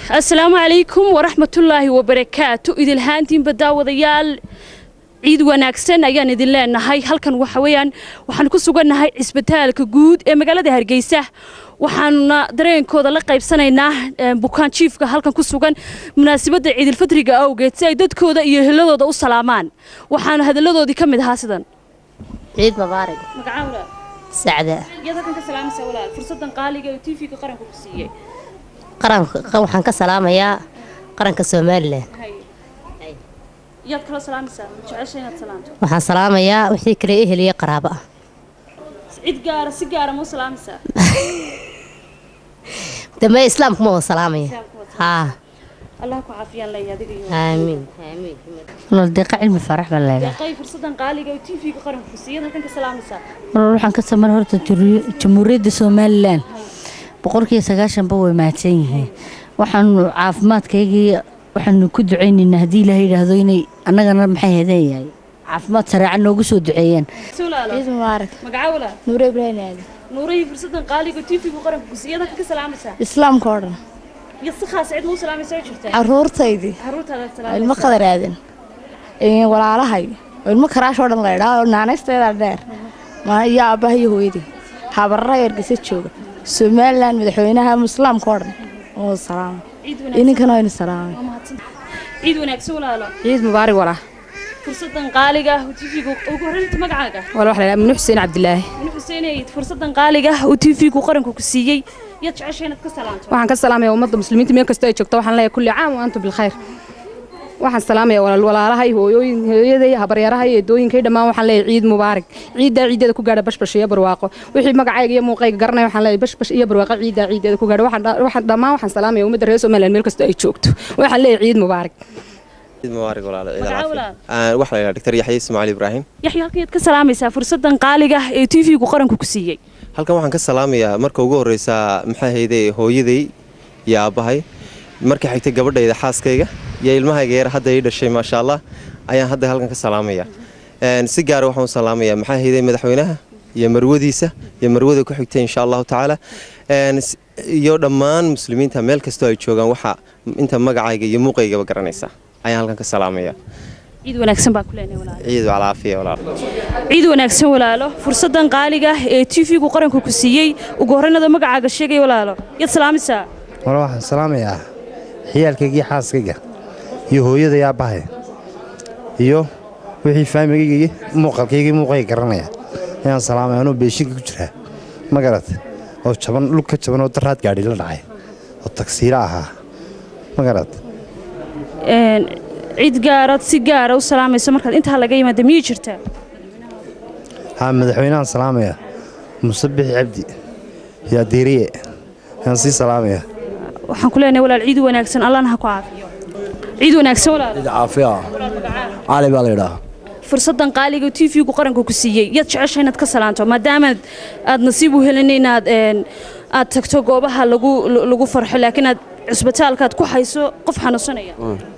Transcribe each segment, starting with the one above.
asalaamu calaykum waraxmatullaahi wabarakaatu idilhaantiinba daawadayaal ciid wanaagsan ayaan idin leenahay halkan waxa weeyaan waxaan ku sugannahay cisbitaalka guud ee magaalada hargeysa waxaanuna dareenkooda la qaybsanaynaa bukaan jiifka halkan ku sugan munaasabadda ciidilfadriga awgeed si ay dadkooda iyo heladooda u salaamaan waxaana hadalladoodii ka mid ahaa sidan ciid mubaarak sacda fursadan qaaliga ee tvga qaranka ku siiyey qaranka waxaan ka salaamayaa qaranka somalilan yaad kala salaamaysaa jecesha inaad salaamto waxaan salaamayaa wixii kale eheliya qaraabo ah cid gaara si gaara ma u salaamaysaa dambe islaamku ma wada salaamaya haa allah ku caafiyaan leeya adiga iyo aamiin walaal deeqa cilmi farax baa leedahay deeqay fursadan qaaliga ee tvga qaranka ku siiyey halkan ka salaamaysaa walaal waxaan ka samar horta juri- jamhuuriyadda somalilan boqolkiiba sagaashanba way mahadsan yihiin waxaanu caafimaadkaygii waxaanu ku ducaynaynaa haddii ilaahay yidhaahdo inay annagana maxay hedeeyahay caafimaad sareeca noogu soo duceeyaan suulaalo ciid mubaarak magaca wala nuure ibraahim aadi nuurahii fursadan qaaliga ee tvga qaranka ku siiyey halkan ka salaamaysaa islaamka oo dhan iyo si khaas cid ma u salaamaysaa jirtaa caruurtaydii caruurtaada oo salaamaysaa ilmo qadar aadan ee walaalahay oo ilmo karaash oo dhan la idhaa oo naanaysteeda dheer ma iyo aabbaha iyo hooyadii habararaha ergeysa jooga somalilan madaxweynaha islaamka oo dhan oo salaama ciid ininkana waynu salaamay wanaagsan ciid wanaagsan walaalo ciid mubaarak walaa fursadan qaaliga ah tvga ugu horreynta magacaaga wala waxa la yidhaha minu xuseen cabdilaahi min xuseenay fursadan qaaliga ah uu tvgu qaranku ku siiyey yaad jecesha inaad ka salaanto waxaan ka salaamaya ummadda muslimiinta meel kastoo ay joogto waxaan leeyahay kulli caam wa antum bilkhayr waxaan salaamaya walaal walaalahay hooyooyin hooyaday habaryarahay eedooyinkay dhammaan waxaan leeyahay ciid mubaarak ciiddaa ciideeda ku gaadha bashbash iyo barwaaqo wixii magacayga iyo muuqayga garanaya waxaan leeyahay bashbash iyo barwaaqo ciiddaa ciideeda ku gaadha waxaan dha- waxaan dhammaan waxaan salaamaya ummadda reer somaliland meel kastoo ay joogto waxaan leeyahay ciid mubaarak ciid mubaarak walaalo ciid Magaca alcaafiya walaal? Aan waxa la yidhaha dr yaxya ismaaciil ibraahim yaxya halkan yaad ka salaamaysaa fursadan qaaliga ah ee tvgu qaranku ku siiyey halkan waxaan ka salaamayaa marka ugu horreysa maxaa hayday hooyaday iyo aabbahay marka xigtay gabadhayda xaaskayga iyo ilmahayga yar hadda ii dhashay maasha allah ayaan hadda halkan ka salaamaya Een, si gaara waxaan u salaamayaa maxaa hayday madaxweynaha iyo marwadiisa iyo marwada ku xigtay insha allahu tacaala Een, s- iyo dhammaan muslimiinta meel kastoo ay joogaan waxa inta magacayga iyo muuqaygaba garanaysa ayaan halkan ka salaamaya ciid wanaagsan baa ku leenahay walaalo ciid alcaafiya walaal ciid wanaagsan walaalo fursadan qaaliga ah ee tvgu qaranku ku siiyey ugu horreynada magacaaga sheegay walaalo yaad salaamaysaa wala waxaan salaamayaa ciyaalkaygii xaaskayga iyo hooyaday aabbahay iyo wixii faamigaygii muuqalkaygii muuqayga garanaya ayaan salaamaya anoo beeshinka ku jiraa ma garat oo jaban dhul ka jaban oo daraad gaadhi la dhacay oo tagsiilo ahaa ma garat Een, cid gaaraad si gaara u salaamayso markaad intaa laga yimaada miyay jirtaa haa madaxweynahan salaamaya muse bixi cabdi iyo adeeriye ayaan sii salaamaya waxaan ku leenahay walaal ciid wanaagsan allahna ha ku caafiyo ciid wanaagsan walaal caafiya cali baa la yidhaha fursadan qaaliga tvgu qaranku ku siiyey yaad jecesha inaad ka salaanto maadaama aad nasiib u helin inaad een, aad tagto goobaha lagu lagu farxo laakiin aad cisbitaalkaad ku hayso qof xanuunsanaya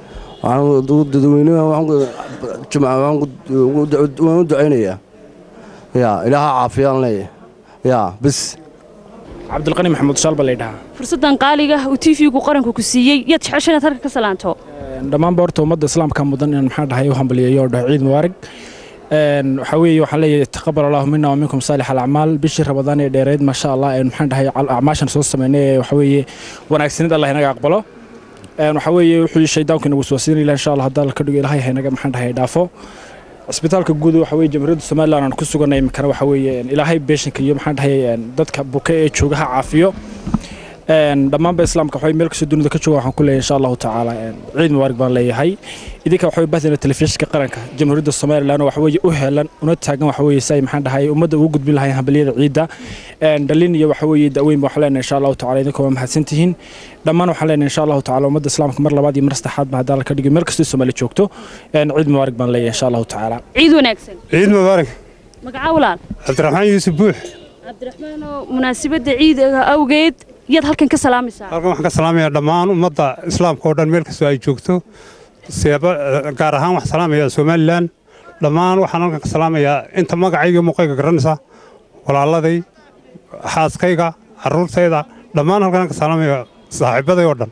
dadweynaha waan u ducaynayaa ya ilaaha caafiyaan leeyahay ya bis cabdulqani maxamuud shaal baa laydhahaa fursadan qaaliga uu tvgu qaranku ku siiyey yaad jecesha inaad halka ka salaanto dhammaanba horta ummadda islaamka mudan inaan maxaa dhahay u hambaliyeeyo oo dhaho ciid mubaarig Een, waxaa weeye waxaan leeyahay taqabal allahu mina wa minkum saalix alacmaal bishii rabadaan ee dheereed maasha allah een maxaan dhahay cal- acmaashan soo sameynay ee waxaa weeye wanaagsanid allah inaga aqbalo Een, waxaa weeye wuxuu shaydaanku inagu soo siin ilaah insha allah haddii alla ka dhigo ilaahay ha inaga maxaan dhahay dhaafo cisbitaalka guud waxa weeye jamhuuriyadda somaliland aan ku suganay imikana waxa weeye een, ilaahay beeshanka iyo maxaan dhahay een, dadka buka ee joogaha caafiyo Een, dhammaanba islaamka waxay meel kastoo dunida ka jooga waxaan ku leeyahay insha allahu tacaala een, ciid mubaarak baan leeyahay idinka waxay bahdina telefishinka qaranka jamhuuriyadda somaliland oo waxa weeye u helan una taagan waxa weeye si ay maxaan dhahay ummadda ugu gudbin lahayn hambaliyada ciidda Een, dhalin iyo waxa weeye da'weyn waxaan leenahay insha allahu tacaala idinka waa mahadsan tihiin dhammaan waxaan leenahay insha allahu tacaala ummadda islaamka mar labaad iyo mar saddexaad ba haddii alla ka dhigo meel kastoo soomaali joogto Een, ciid mubaarak baan leeyahay insha allahu tacaala ciid wanaagsan ciid mubaarak magaca walaal cabdiraxmaan yuusuf buux cabdiraxmaan oo munaasabadda ciidaga awgeed yaad halkan ka salaamaysaa halkan waxaan ka salaamayaa dhammaan ummadda islaamka oo dhan meel kastoo ay joogto seeba gaar ahaan waxaan salaamayaa somalilan dhammaan waxaan halkan ka salaamayaa inta magacayga iyo muuqayga garanaysa walaaladay xaaskayga carruurtayda dhammaan halkan ka salaamayaa saaxiibaday oo dhan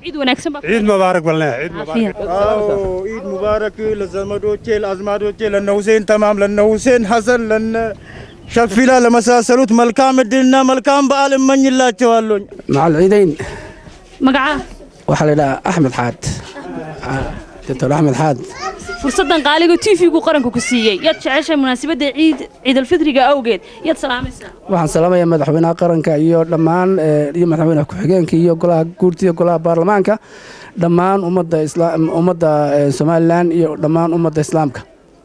ciid wanaagsan baa ciid mubaarak balne ciid Caafiya. mubaarak عيد مبارك لزمدوتي الأزمادوتي لأن حسين تمام لأن حسين حسن لأن شفيلا لمساسلوت ملكام الدينا ملكام بعالم من الله توالون مع العيدين magacaa waxaa la yidhahaa axmed xaad doctor axmed xaad fursadan qaaliga tv-gu qaranku ku siiyey yaad jeceshahay munaasabadda ciid ciidalfitriga awgeed yaad salaamaysaa waxaan salaamayaa madaxweynaha qaranka iyo dhammaan eh, iyo madaxweynaha ku-xigeenka iyo golaha guurta iyo golaha baarlamaanka dhammaan ummadda isla ummadda eh, somalilan iyo dhammaan ummadda islaamka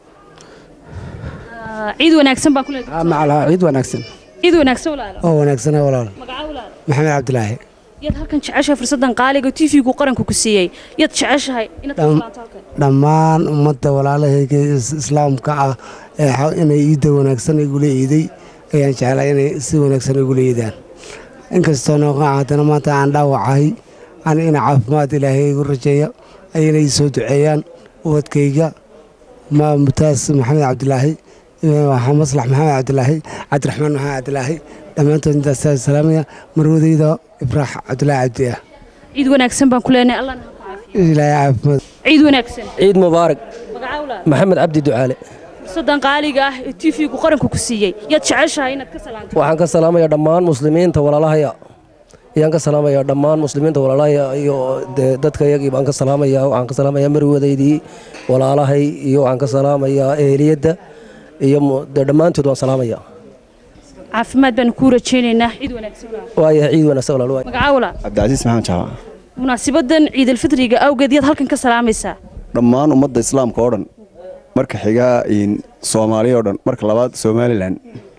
Ah, ciid wanaagsan baan ku leedahay Ah, macalaha ciid wanaagsan ciid wanaagsan walaalo oo wanaagsana walaal magacaa walaalo maxamed cabdilaahi yaad halkan jeceshahay fursadan qaaliga tv-gu qaranku ku siiyey yaad jeceshahay inaad ka Dham- salaato halkan dhammaan ummadda walaalahayga is- islaamka ah ee xa- inay iidda wanaagsan igula iiday ayaan jeclaa inay si wanaagsan igula iidaan inkastoo nooqan haddana maanta aan dhaawacahay aan ina caafimaad ilaahay igu rajeeya ayna ii soo duceeyaan ubadkayga ma mutaas maxamed cabdilaahi iyo waxaa maslax maxamed cabdilaahi cabdiraxmaan maxamed cabdilaahi dhammaantood intaas salaamaya marwadayda ibraax cabdilaahi cabdi ah ciid wanaagsan baan ku leenahay allahna ha ku caafiyo ilaahay caafimaad ciid wanaagsan ciid mubaarak magacaa walaalo maxamed cabdi ducaale fursadan qaaliga ah ee tv-gu qaranku ku siiyey yaad jeceshahay inaad ka salaanto waxaan ka salaamayaa dhammaan muslimiinta walaalahaya ayaan ka salaamayaa dhammaan muslimiinta walaalahaya iyo dee dadka iyagii baan ka salaamayaa waxaan ka salaamayaa marwadaydii walaalahay iyo waxaan ka salaamayaa eheliyadda iyo mu- dee dhammaantood waan salaamayaa caafimaad baanu kuu rajaynaynaa ciid wanaagsan walaalo waaya ciid wanaagsan walaal waay magacaa walaalo cabdicasiis maxamed jaamac munaasabadan ciidalfitriga awgeed yaad halkan ka salaamaysaa dhammaan ummadda islaamka oo dhan marka xigaa in soomaaliya oo dhan marka labaad somalilan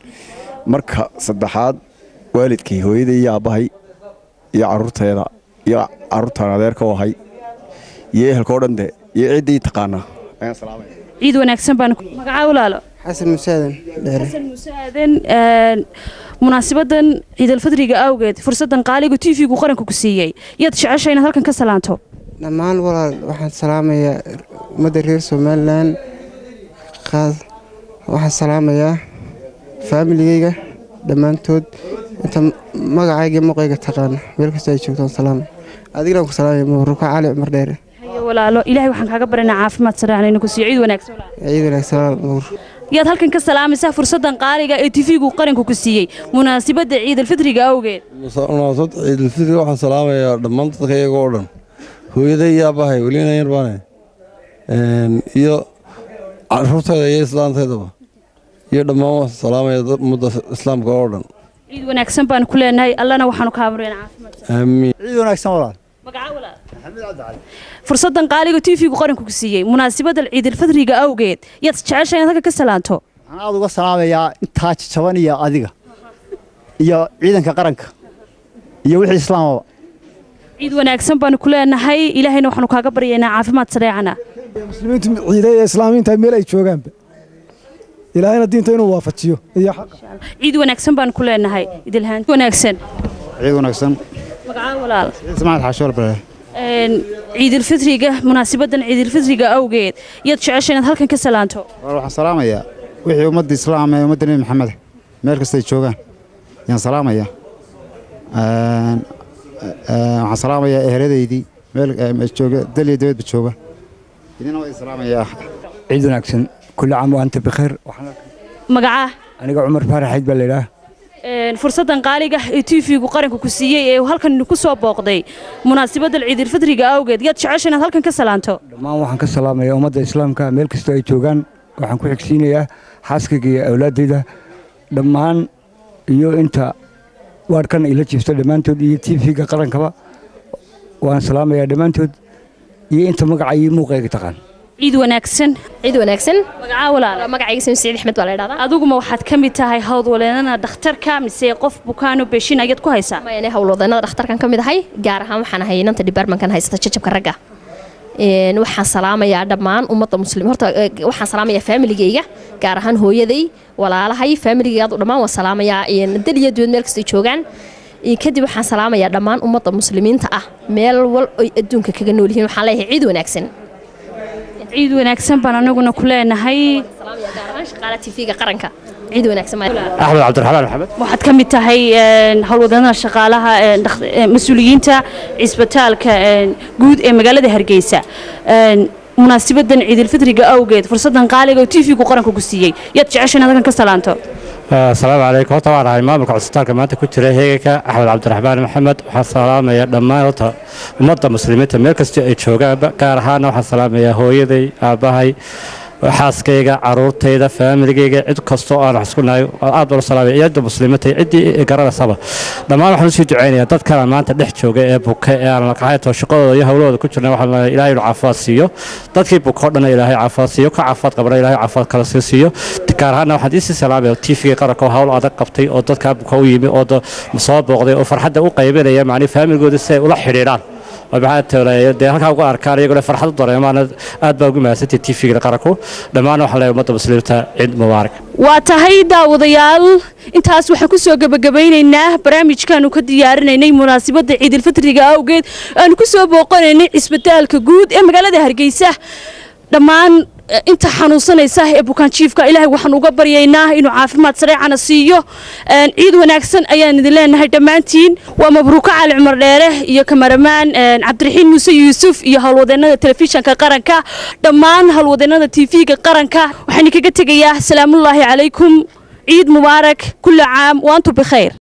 marka saddexaad waalidkay hooyaday iyo aabbahay iyo carruurteeda iyo carruurtaan adeerka u ahay iyo ehelka oo dhan de iyo ciddii taqaanaa ayaan salaamaya ciid wanaagsan baan magacaa walaalo xasan musaadan dheere xasan muuse aadan een, munaasabadan ciidalfitriga awgeed fursadan qaaliga tv-gu qaranka ku siiyey yaad jeceshahay inaad halkan ka salaanto dhammaan walaal waxaan salaamayaa ummadda reer somalilan qaad waxaan salaamayaa faamiligeyga dhammaantood inta magacayga iyo muuqayga taqaana meel kasta ay joogtaan salaam adigana ku salaamaya mabruuka cali cumar dheere hayo walaalo ilaahay waxaan kaaga baranaa caafimaad saraan inuu ku siiyo ciid wanaagsan walaalo ciid wanaagsan walaal mabruuq yaad halkan ka salaamaysaa fursadan qaaliga ee tv-gu qaranka ku siiyey munaasabada ciidalfitriga awgeed munaasabad ciidulfitri waxaan salaamayaa dhammaan dadka iyaga oo dhan hooyaday iyo aabbahay welina yar baane iyo caruurtayda iyo islaantaydaba iyo dhammaan waxaan salaamaya dad- ummadda islaamka oo dhan ciid wanaagsan baan ku leenahay allana waxaanu kaa baranaa caafimaad aamiin ciid wanaagsan walaal magacaa walaalo fursadan qaaliga tv-gu qaranka ku siiyey munaasabada ciidalfitriga awgeed yaad jeceshahay inaad halkan ka salaanto waxaan aad uga salaamayaa intaa jaban iyo adiga iyo ciidanka qaranka iyo wixii islaamaba ciid wanaagsan baanu ku leenahay ilaahayna waxaanu kaaga baryaynaa caafimaad sareecana muslimiintu ciiday ee islaamiinta meel ay joogaanba ilaahayna diinta inuu waafajiyo iyo xaqa ciid wanaagsan baanu ku leenahay idilhaan wanaagsan ciid wanaagsan magacaa walaal ismaaciil xaashoor bare Een, ciidulfitriga munaasabadan ciidulfitriga awgeed yaad jeceshay inaad halkan ka salaanto walaal waxaan salaamayaa wixii ummadda islaam ee ummadda nebi maxamed meel kasta ay joogaan ayaan salaamayaa Een, een, waxaan salaamayaa eheladaydii meel ee, jooga dal iyo dibadba jooga idina waa salaamayaa ciid wanaagsan kulli caam wa anta bikheer magacaa aniga cumar faaraxayd baa laydhaah Een, fursadan qaaliga ee tv-gu qaranka ku siiyey ee uu halkan ku soo booqday munaasabadan ciidulfitriga awgeed yaad jeceshay inaad halkan ka salaanto dhammaan waxaan ka salaamayaa ummadda islaamka meel kastoo ay joogaan waxaan ku xigsiinayaa xaaskayga iyo awlaaddayda dhammaan iyo inta waarkan ila jiifto dhammaantood iyo tv-ga qarankaba waan salaamayaa dhammaantood iyo inta magaca iyo muuqayga taqaan ciid wanaagsan ciid wanaagsan magacaa walaal magacayga sami siciid axmed baa la idhahdaa adiguma waxaad ka mid tahay howlwadeennada dhakhtarka mise qof bukaano beeshin ayaad ku haysaa mayane howlwadeennada dhakhtarkan ka mid ahay gaar ahaan waxaan ahay inanta departmentkan haysata jajabka ragga Een, waxaan salaamayaa dhammaan ummadda muslim horta eh, waxaan salaamayaa faamiligayga gaar ahaan hooyaday walaalahay faamiligayga dhammaan waan salaamayaa een, dal iyo duwad meel kastay joogaan Een, kadib waxaan salaamayaa dhammaan ummadda muslimiinta ah meel wal oy adduunka kaga nool yihiin waxaan leeyahay ciid wanaagsan ciid wanaagsan baan anaguna ku leenahay gaar ahaan shaqaalaha tv-ga qaranka ciid wanaagsan axmed cabdiraxmaan maxamed waxaad ka mid tahay howlwadanada shaqaalaha mas-uuliyiinta cisbitaalka guud ee magaalada hargeysa munaasibadan ciidilfitriga awgeed fursadan qaaliga oo t v-gu qaranka ku siiyey yaad jeceshan adagan ka salaanto asalaamu calaykum horta waan ahay maamulka cusbitaalka maanta ku jira heeganka axmed cabdiraxmaan maxamed waxaan salaamaya dhammaan horta ummadda muslimiinta meel kastoo ay joogaanba gaar ahaana waxaan salaamayaa hooyaday aabbahay xaaskayga caruurtayda faamiligayga cid kastoo aan wax isku nahay aad baan u salaamaya cidda muslimiinta ciddii garanaysaba dhammaan waxaan usii ducaynayaa dadkana maanta dhex jooga ee buka ee aan laqaxayto shaqadooda iyo howlahooda ku jirna waxaan leeyahay ilaahay inuu caafimaad siiyo dadkii buka oo dhan ilaahay caafimaad siiyo ka caafimaad qabana ilaahay caafimaad kala sii siiyo gaar ahaana waxaan iisii salaamaya tvga qaranka oo hawl adag qabtay oo dadkaa buka u yimi oo soo booqday oo farxadda u qaybinaya macnii faamilgooda si ay ula xidhiidhaan dee halkaa uga arkaan iyagoo farxad u dareemaan aad baa ugu mahadsantay tvga qaranku dhammaan waxaan leeyahay ummadda muslimiinta ciid mubaarak waa tahay daawadayaal intaas waxaan ku soo gebagabaynaynaa barnaamijkaanu ka diyaarinaynay munaasabadda ciidilfitriga awgeed aanu ku soo booqanaynay cisbitaalka guud ee magaalada hargeysa dhammaan inta xanuunsanaysa ee bukaanjiifka ilaahay waxaan uga baryaynaa inuu caafimaad sareecana siiyo ciid wanaagsan ayaan idin leenahay dhammaantiin waa mabruuko cali cumar dheere iyo kamaramaan cabdiraxiin muuse yuusuf iyo howlwadeennada telefishanka qaranka dhammaan howlwadeennada tv-ga qaranka waxaan kaga tegayaa salaamullaahi calaykum ciid mubaarak kulli caam waantu bikhayr